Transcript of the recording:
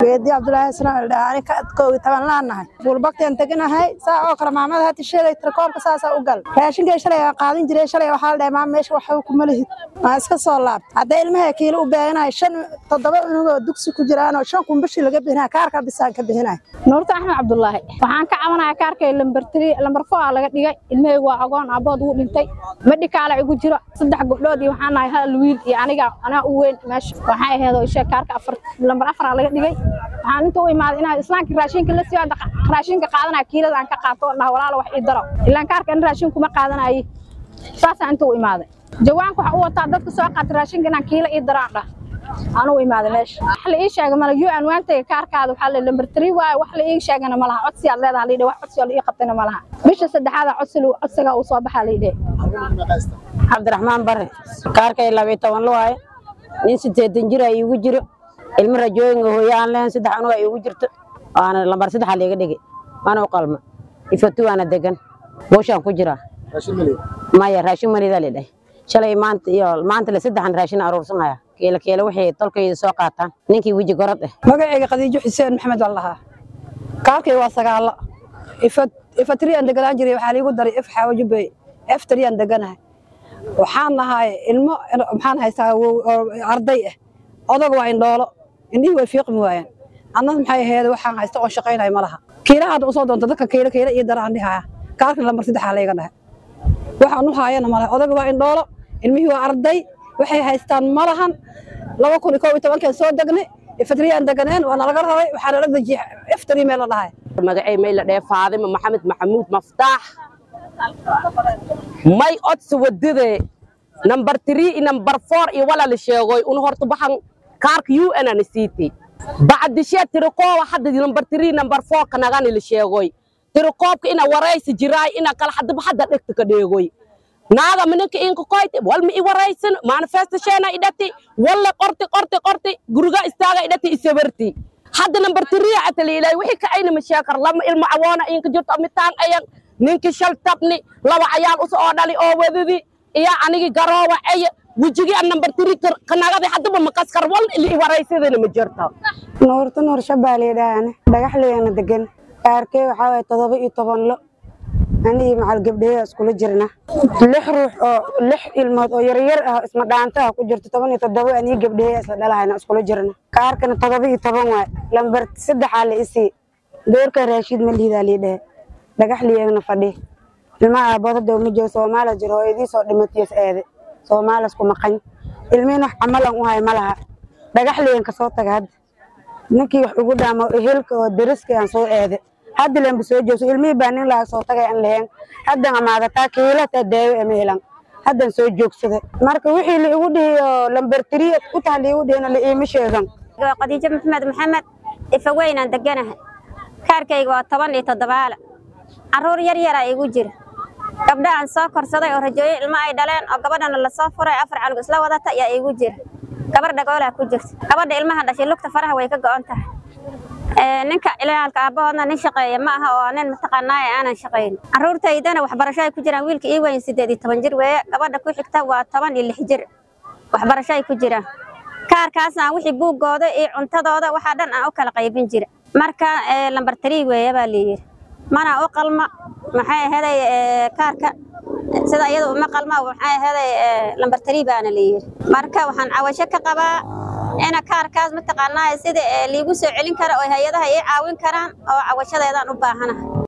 geedi cabdulaahi islaan dhaani ka koogi taban laanahay buulbagteen teganahay saa oo kale maamada hati sheegay tirakoobka saasaa u gal raashinkay shalay aan qaadan jiray shalay waxaa la dhahay maama meesha waxba kuma lihid maa iska soo laabta hadday ilmaha kiilo u beeganahay shan toddoba cunugoo dugsi ku jiraan oo shan kun bishii laga bixinaya kaarka bisaan ka bixinaya nuurta axmed cabdulaahi waxaan ka cabanayaa kaarkay lambar tiri lambar four aa laga dhigay ilmahaygu waa agoon aabood wuu dhintay medhikaala igu jiro saddex gabdhood iyo waxaan nahay hal wiil iyo aniga anaa u weyn meesha waxay ahayd oo ishee kaarka afar lambar afar aa laga dhigay waxaan inta u imaaday inaa islaamka raashinka la siiyo hadda raashinka qaadanaya kiilada aan ka qaato oo dhaha walaala wax ii daro ilaan kaarka in raashin kuma qaadanaye saasaan inta u imaaday jawaanka waxa u wataa dadka soo qaata raashinka inaan kiilo ii daraan dhah anuu imaaday meesha wax la ii sheegay mala yu anwaantayga kaarkaada waxaa la lambar tiri waaye wax la ii sheegana ma laha codsi aad leedaha liidhe wax codsi oo la ii qabtayna ma laha bisha saddexaada codsi codsiga uu soo baxaa liidhe cabdiraxmaan bare kaarkay labiyo toban lu waaye nin sideetan jir ay iigu jiro ilmo rajooyinga hooyo aan lehen saddex anug ay iigu jirto waana lambar saddexa liiga dhigi waana u qalma ifatu waana degan buushaan ku jiraa maya raashin manidaa lidhahay shalay maanta iyo maanta le saddexan raashin aruursanaya keela keela waxay tolkayda soo qaataan ninkii weji gorod eh magacayga khadiijo xuseen maxamed baan lahaa kaarkay waa sagaalo ifatriyaan deganaan jiray waxaa liigu daray if xaawajubey eftriyaan deganahay waxaan nahay ilmo maxaan haystaa arday ah odaga waa indhoolo indhihii way fiiqmi waayeen annada maxay ahayd waxaan haysta oon shaqaynayo ma laha kiila hadda usoo doonta dadka kiila kiila iyo daraan dhihaya kaarkan lambar saddexaa layga dhahay waxaan u haayana malaha odaga waa indhoolo ilmihii waa arday waxay haystaan ma lahan laba kun iyo koob iyo tobankeen soo degnay ifatriyaan deganeen waa nalaga raray waxaa nala dejiyey iftari meel la dhahay magacay may la dhee faadima maxamed maxamuud maftaax may odsi wadide number three iyo number four iyo wala la sheegoy un horta baxan kaarka u n ana siitay bacdishee tirikooba hadda number three number four kanagani la sheegoy tirikoobka ina waraysi jiraay ina kala hadaba hadda dhegta ka dheegoy naaga minanka inka koyte walma i waraysan manifestasheena idhati walla qorti qorti qorti guriga istaaga idhati isabarti hadda number three ataliilay wixii ka ayna masheekar lama ilmo awoona inka jirto mitaan ayan ninki shal tabni laba cayaal us oo dhali oo wadadi iyo anigi garoowa eye wejigii an number three kanagadi haddaba makaskar wal ili i waraysadana ma jirto nuurta nuur shabaaleedhaane dhagaxleena degan kaarkee waxaa waye todoba iyo toban lo anigii macal gabdheeya iskula jirna lix ruux oo lix ilmood oo yaryar ah isma dhaantaha ku jirto toban iyo toddoba anigi gabdheeya isla dhalahayna iskula jirna kaarkana todoba iyo toban waay lambar saddexaa la isii doorka raashiid ma lihidaa lii dhehe dhagax liyeegna fadhi ilmaha aabood hadda uma joogo soomaaliya jiro hooyadii soo dhimatiyos eede soomaalis ku maqan ilmihin wax camalan u hay ma laha dhagax liyen ka soo taga hadda ninkii wax ugu dhaamo ehelka oo deriska aan soo eede hadda lemba soo joogso ilmihii baa nin laga soo tagay aan lahayn haddan amaadataa kiilataa daawo ama helan haddan soo joogsada marka wixii la igu dhihi oo lambar tiriya u taha la igu dhihina la iima sheegan khadiijo maxamed maxamed ifaweynaan deganahay kaarkayga waa toban iyo toddobaala carruur yar yaraa igu jira gabdha aan soo korsaday oo rajooyo ilmo ay dhaleen oo gabadhana lasoo furay afar calug isla wadata ayaa igu jira gabar dhagoolaa ku jirta gabadha ilmaha dhashay lugta faraha way ka go'on tahay ninka ilaalka aabbahoodna nin shaqeeya ma aha oo nin mataqaanaaye aanan shaqayn carruurtaydana waxbarasho ay ku jiraan wiilka ii weyn siddeed iyo toban jir weeye gabadha ku xigta waa toban iyo lix jir waxbarasho ay ku jiraan kaarkaasna wixii buuggooda iyo cuntadooda waxaa dhan aan u kala qaybin jira marka lambar tarii weeye baa layidhi mana u qalma maxay ahaday kaarka sida iyada uma qalma maxay ahaday lambar tarii baana layidhi marka waxaan cawasho ka qabaa ina kaarkaas mataqaanaa sida liigu soo celin kara oo hay-adaha ii caawin karaan oo cawashadeedaan u baahanahay